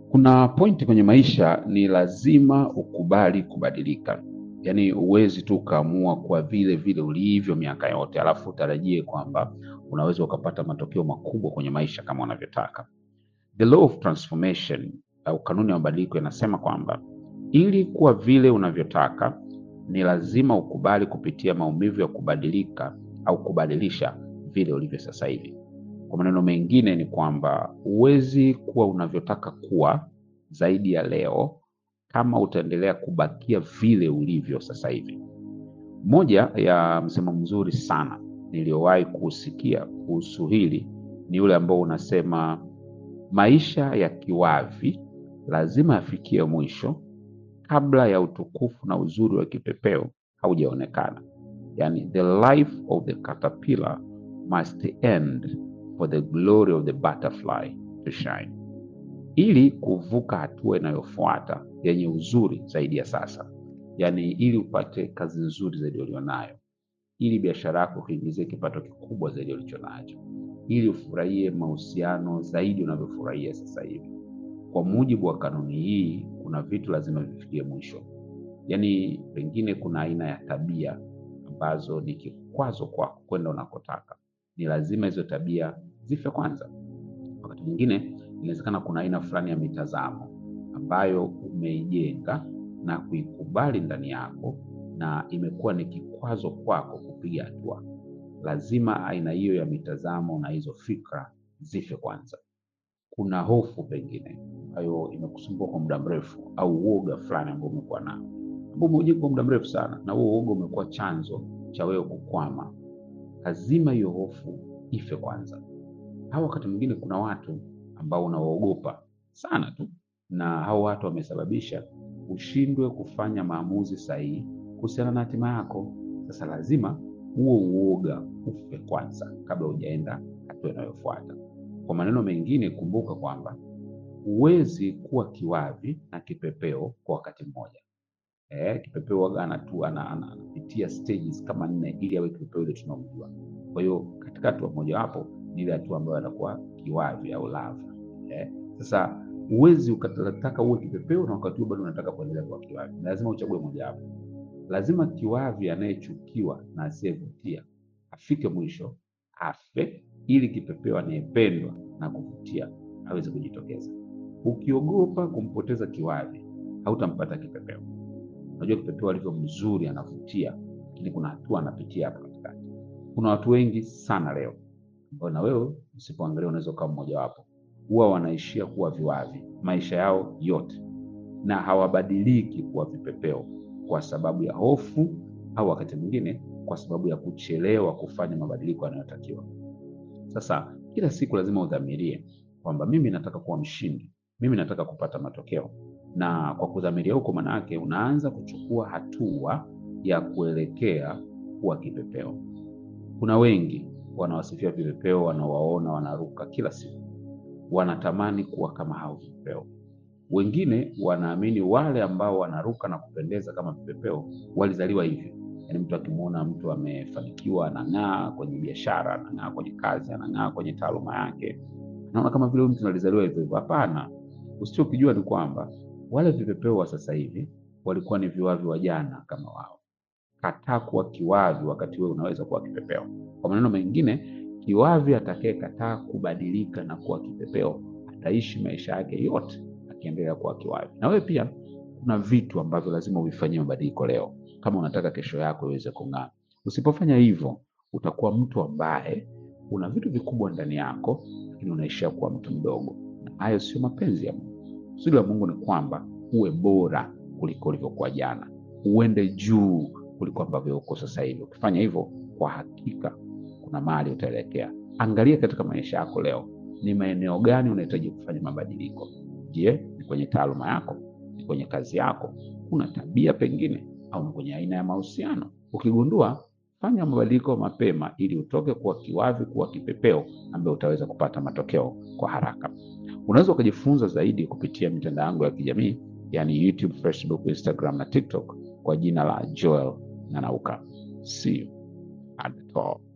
Kuna pointi kwenye maisha ni lazima ukubali kubadilika. Yaani huwezi tu ukaamua kuwa vile vile ulivyo miaka yote, alafu utarajie kwamba unaweza ukapata matokeo makubwa kwenye maisha kama unavyotaka. The law of transformation au kanuni ya mabadiliko inasema kwamba ili kuwa vile unavyotaka ni lazima ukubali kupitia maumivu ya kubadilika au kubadilisha vile ulivyo sasa hivi. Kwa maneno mengine ni kwamba huwezi kuwa unavyotaka kuwa zaidi ya leo kama utaendelea kubakia vile ulivyo sasa hivi. Moja ya msemo mzuri sana niliyowahi kusikia kuhusu hili ni ule ambao unasema maisha ya kiwavi lazima yafikie mwisho kabla ya utukufu na uzuri wa kipepeo haujaonekana. Yani, the life of the caterpillar must end for the glory of the butterfly to shine. Ili kuvuka hatua inayofuata yenye uzuri zaidi ya sasa, yaani ili upate kazi nzuri zaidi ulionayo, ili biashara yako kuingizie kipato kikubwa zaidi ulichonacho, ili ufurahie mahusiano zaidi unavyofurahia sasa hivi. Kwa mujibu wa kanuni hii, kuna vitu lazima vifikie mwisho. Yaani pengine kuna aina ya tabia ambazo ni kikwazo kwako kwenda unakotaka, ni lazima hizo tabia zife kwanza. Wakati mwingine inawezekana kuna aina fulani ya mitazamo ambayo umeijenga na kuikubali ndani yako na imekuwa ni kikwazo kwako kupiga hatua. Lazima aina hiyo ya mitazamo na hizo fikra zife kwanza. Kuna hofu pengine ambayo imekusumbua kwa muda mrefu, au uoga fulani ambao umekuwa nao ambao umeujenga kwa muda mrefu sana, na huo uoga umekuwa chanzo cha wewe kukwama. Lazima hiyo hofu ife kwanza. Au wakati mwingine kuna watu ambao unawaogopa sana tu, na hao watu wamesababisha ushindwe kufanya maamuzi sahihi kuhusiana na hatima yako. Sasa lazima huo uoga ufe kwanza kabla hujaenda hatua inayofuata. Kwa maneno mengine, kumbuka kwamba huwezi kuwa kiwavi na kipepeo kwa wakati mmoja. Eh, kipepeo waga anatu ana- ana- anapitia stages kama nne ili awe kipepeo ile tunaomjua. Kwa hiyo katika hatua mojawapo ni ile hatua ambayo anakuwa kiwavi au lava. Eh, sasa huwezi ukataka uwe kipepeo na wakati huo bado unataka kuendelea kuwa kiwavi. Lazima uchague mojawapo. Lazima kiwavi anayechukiwa na asiyevutia afike mwisho afe, ili kipepeo anayependwa na kuvutia aweze kujitokeza. Ukiogopa kumpoteza kiwavi, hautampata kipepeo. Unajua kipepeo alivyo mzuri, anavutia, lakini kuna hatua anapitia hapa katikati. Kuna watu wengi sana leo ambao na wewe usipoangalia unaweza ukawa mmojawapo, huwa wanaishia kuwa viwavi maisha yao yote, na hawabadiliki kuwa vipepeo kwa sababu ya hofu, au wakati mwingine kwa sababu ya kuchelewa kufanya mabadiliko yanayotakiwa. Sasa kila siku lazima udhamirie kwamba mimi nataka kuwa mshindi, mimi nataka kupata matokeo, na kwa kudhamiria huko, maana yake unaanza kuchukua hatua ya kuelekea kuwa kipepeo. Kuna wengi wanawasifia vipepeo, wanawaona wanaruka kila siku, wanatamani kuwa kama hao vipepeo. Wengine wanaamini wale ambao wanaruka na kupendeza kama vipepeo walizaliwa hivyo. Yaani mtu akimwona mtu amefanikiwa, anang'aa kwenye biashara, anang'aa kwenye kazi, anang'aa kwenye taaluma yake, naona kama vile huyu mtu alizaliwa hivyo hivyo. Hapana, usichokijua ni kwamba wale vipepeo wa sasa hivi walikuwa ni viwavi wa jana kama wao. Kataa kuwa kiwavi wakati wewe unaweza kuwa kipepeo. Kwa maneno mengine, kiwavi atakayekataa kubadilika na kuwa kipepeo ataishi maisha yake yote akiendelea kuwa kiwavi. Na wewe pia kuna vitu ambavyo lazima uvifanyie mabadiliko leo kama unataka kesho yako iweze kung'aa. Usipofanya hivyo, utakuwa mtu ambaye una vitu vikubwa ndani yako, lakini unaishia kuwa mtu mdogo, na hayo sio mapenzi ya Mungu. Kusudi la Mungu ni kwamba uwe bora kuliko ulivyokuwa jana, uende juu kuliko ambavyo uko sasa hivi. Ukifanya hivyo, kwa hakika kuna mahali utaelekea. Angalia katika maisha yako leo, ni maeneo gani unahitaji kufanya mabadiliko. Je, ni kwenye taaluma yako? Ni kwenye kazi yako? Kuna tabia pengine, au ni kwenye aina ya mahusiano? Ukigundua, fanya mabadiliko mapema, ili utoke kuwa kiwavi kuwa kipepeo ambaye utaweza kupata matokeo kwa haraka. Unaweza ukajifunza zaidi kupitia mitandao yangu ya kijamii, yani YouTube, Facebook, Instagram na TikTok kwa jina la Joel Nanauka. See you at the top.